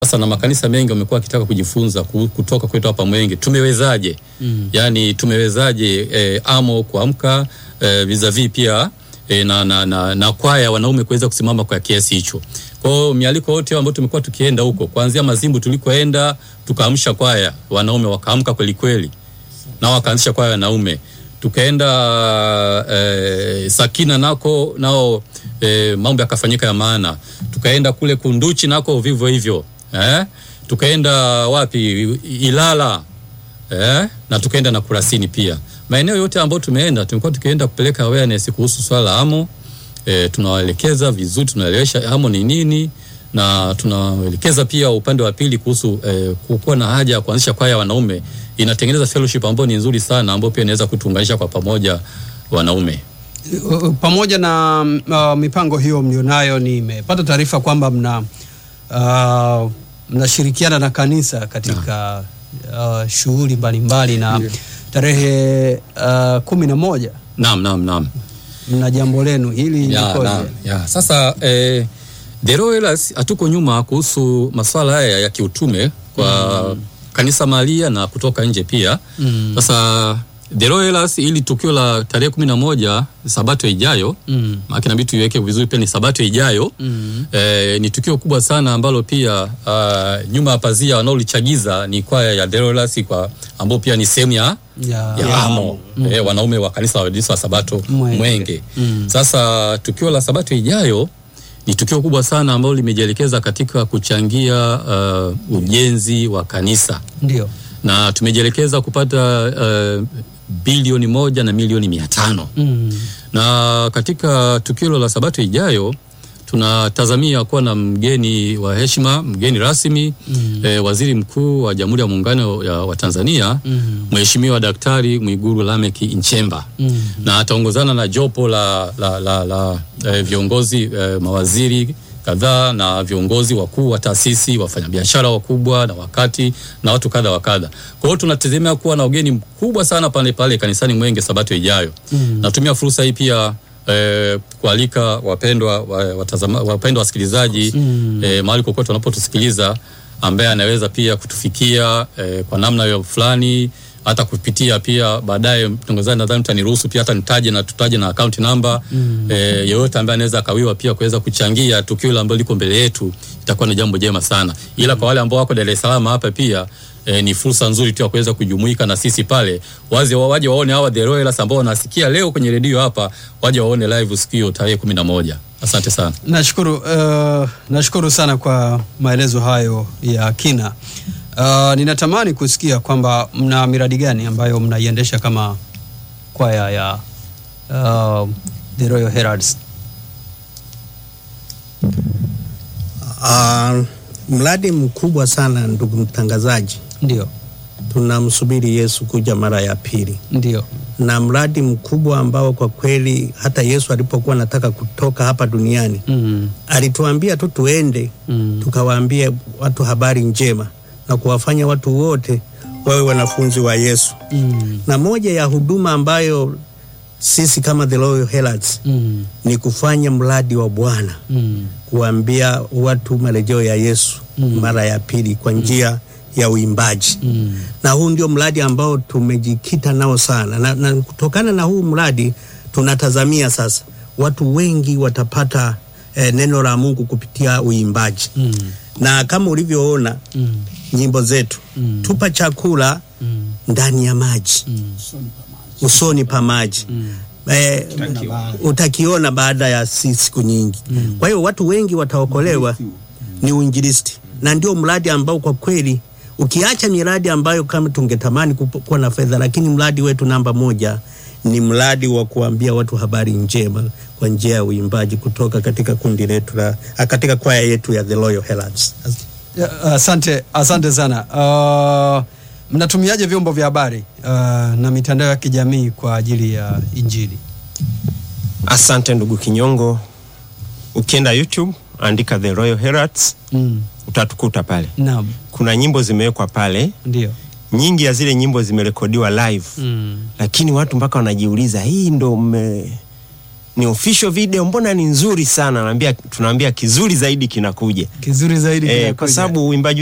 Sasa na makanisa mengi wamekuwa wakitaka kujifunza ku- kutoka kwetu hapa Mwenge, tumewezaje mm. yani tumewezaje eh, amo kuamka eh, vizavi pia eh, na, na, na, na kwaya wanaume kuweza kusimama kwa kiasi hicho. Kwa hiyo mialiko yote ambayo tumekuwa tukienda huko, kuanzia Mazimbu tulikoenda tukaamsha kwaya wanaume wakaamka kweli kweli, na wakaanzisha kwaya wanaume tukaenda eh, Sakina nako nao eh, mambo yakafanyika ya maana. Tukaenda kule Kunduchi nako vivyo hivyo eh? Tukaenda wapi Ilala eh? na tukaenda na Kurasini pia. Maeneo yote ambayo tumeenda tumekuwa tukienda kupeleka awareness kuhusu swala la amo eh, tunawaelekeza vizuri, tunaelewesha amo ni nini na tunaelekeza pia upande wa pili kuhusu eh, kuwa na haja ya kuanzisha kwaya ya wanaume inatengeneza fellowship ambayo ni nzuri sana ambayo pia inaweza kutuunganisha kwa pamoja wanaume. Uh, pamoja na uh, mipango hiyo mlionayo, nimepata taarifa kwamba mna uh, mnashirikiana na kanisa katika uh, shughuli mbalimbali na tarehe uh, kumi na moja Naam, naam, naam. mna jambo lenu hili Ya, likoje? naam, ya. Sasa eh, The Royals hatuko nyuma kuhusu masuala haya ya kiutume kwa kanisa mahalia na kutoka nje pia. Mm. Sasa The Royals ili tukio la tarehe kumi na moja Sabato ijayo Mm. maana inabidi tuiweke vizuri pia ni Sabato ijayo Mm. eh, ni tukio kubwa sana ambalo pia uh, nyuma ya pazia wanaolichagiza ni kwaya ya The Royals kwa ambao pia ni sehemu ya Ya, ya amo eh, wanaume wa kanisa la Waadventista wa Sabato Mwenge. Mwenge. Mm. Sasa tukio la Sabato ijayo ni tukio kubwa sana ambalo limejielekeza katika kuchangia uh, ujenzi wa kanisa ndio na tumejielekeza kupata uh, bilioni moja na milioni mia tano mm. na katika tukio hilo la Sabato ijayo tunatazamia kuwa na mgeni wa heshima, mgeni rasmi mm. eh, waziri mkuu wa Jamhuri ya Muungano ya- wa Tanzania Mm. Mheshimiwa Daktari Mwigulu Lameck Nchemba Mm. na ataongozana na jopo la, la, la, la eh, viongozi eh, mawaziri kadhaa na viongozi wakuu wa taasisi, wafanyabiashara wakubwa na wakati na watu kadha wa kadha. Kwa hiyo tunategemea kuwa na ugeni mkubwa sana pale pale kanisani Mwenge Sabato ijayo. Mm. Natumia fursa hii pia eh, kualika wapendwa wa- watazama, wapendwa wasikilizaji Mm. eh, mahali kokote wanapotusikiliza ambaye anaweza pia kutufikia eh, kwa namna hiyo fulani hata kupitia pia baadaye mtangazaji nadhani mtaniruhusu pia hata nitaje na tutaje na account number mm. eh, yeyote ambaye anaweza akawiwa pia kuweza kuchangia tukio hilo ambalo liko mbele yetu itakuwa ni jambo jema sana ila kwa wale ambao wako Dar es Salaam hapa pia eh, ni fursa nzuri tu ya kuweza kujumuika na sisi pale waje waje waone hawa The Royals ambao wanasikia leo kwenye redio hapa waje waone live sikio tarehe kumi na moja asante sana Nashukuru, uh, nashukuru sana kwa maelezo hayo ya kina. Uh, ninatamani kusikia kwamba mna miradi gani ambayo mnaiendesha kama kwaya ya uh, The Royal Heralds. Uh, mradi mkubwa sana ndugu mtangazaji, Ndio, tunamsubiri Yesu kuja mara ya pili, ndio. na mradi mkubwa ambao kwa kweli hata Yesu alipokuwa anataka kutoka hapa duniani Mm, alituambia tu tuende mm, tukawaambie watu habari njema na kuwafanya watu wote wawe wanafunzi wa Yesu. mm, Na moja ya huduma ambayo sisi kama The Royal Heralds mm, ni kufanya mradi wa Bwana mm, kuambia watu marejeo ya Yesu Mm. mara ya pili kwa njia ya uimbaji mm, na huu ndio mradi ambao tumejikita nao sana na, na kutokana na huu mradi tunatazamia sasa watu wengi watapata eh, neno la Mungu kupitia uimbaji mm, na kama ulivyoona mm, nyimbo zetu Mm. tupa chakula mm, ndani ya maji mm, usoni pa maji mm. eh, utakiona baada ya si- siku nyingi Mm. kwa hiyo watu wengi wataokolewa ni uinjilisti na ndio mradi ambao kwa kweli ukiacha miradi ambayo kama tungetamani kupo- kuwa na fedha lakini mradi wetu namba moja ni mradi wa kuambia watu habari njema kwa njia ya uimbaji kutoka katika kundi letu la ah, katika kwaya yetu ya The Royal Heralds. Ya, Asante, asante sana. Uh, mnatumiaje vyombo vya habari uh, na mitandao ya kijamii kwa ajili ya Injili? Asante ndugu Kinyongo. Ukienda YouTube andika The Royal Heralds Mm, utatukuta pale. naam, Kuna nyimbo zimewekwa pale, ndio. nyingi ya zile nyimbo zimerekodiwa live Mm, lakini watu mpaka wanajiuliza hii ndo mme ni official video, mbona ni nzuri sana? Naambia, tunaambia kizuri zaidi kinakuja Kizuri zaidi eh, kinakuja. kwa sababu uimbaji